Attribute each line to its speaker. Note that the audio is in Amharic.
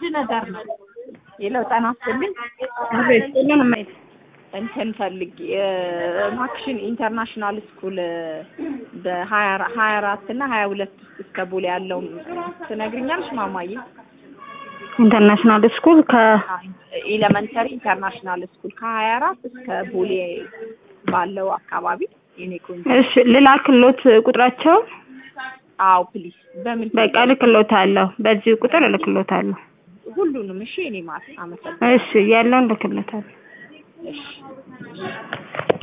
Speaker 1: ነገር ነው የለው ጤና ይስጥልኝ
Speaker 2: አቤት ሁሉንም ማየት
Speaker 1: እንትን ፈልጌ ማክሽን ኢንተርናሽናል ስኩል በሀያ ሀያ አራት እና ሀያ ሁለት ውስጥ እስከ ቦሌ ያለው ትነግሪኛለሽ ማማዬ?
Speaker 2: ኢንተርናሽናል ስኩል ከ
Speaker 1: ኤሌመንተሪ ኢንተርናሽናል ስኩል ከሀያ አራት እስከ ቦሌ ባለው አካባቢ የኔ ቆንጆ።
Speaker 2: እሺ ልላክሎት ቁጥራቸው
Speaker 1: አዎ ፕሊዝ። በምን
Speaker 2: በቃ እልክሎታለሁ። በዚህ ቁጥር እልክሎታለሁ።
Speaker 1: ሁሉንም? እሺ እኔ ማለት አመሰግናለሁ።
Speaker 2: እሺ ያለውን እልክሎታለሁ።
Speaker 1: እሺ